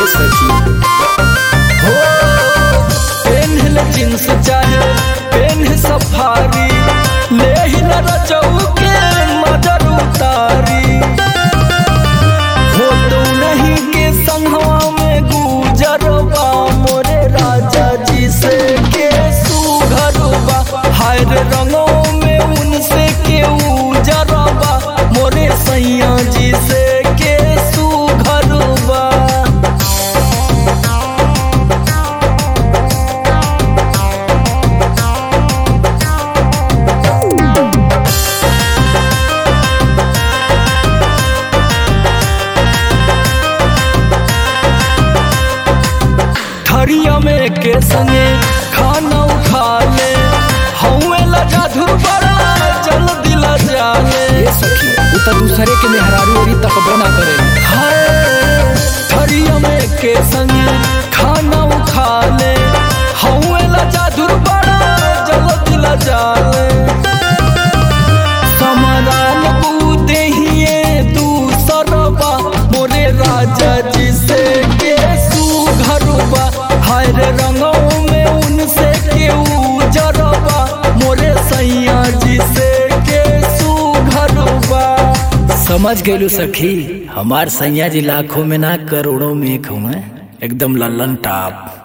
सखी हो पेन्हल जींस चाहे पेन्ह सफारी ले ही न रचऊ के मदर उतारी हो तो नहीं के संगवा में गुजरबा मोरे राजा जी से के सुघरबा हाय रे रंगों में उनसे के उजरबा मोरे सैया जी से के सुघरबा थरिया में के संगे खाना उठा ले हौवे लगा बड़ा चल दिला जाले ये सखी उ त दूसरे के मेहरारू ओरी तकबो ना करे हाय थरिया में के संगे खाना उठा ले हौवे लगा बड़ा चल दिला जाले समराल बूते हिए दूसरबा मोरे राजा जी से के सुघरबा हाय रे रंगों में उनसे के उजरबा मोरे सैया जी से के सुघरबा समझ गइलू सखी हमार सैया जी लाखों में ना करोड़ों में एक हुए एकदम लल्लन टाप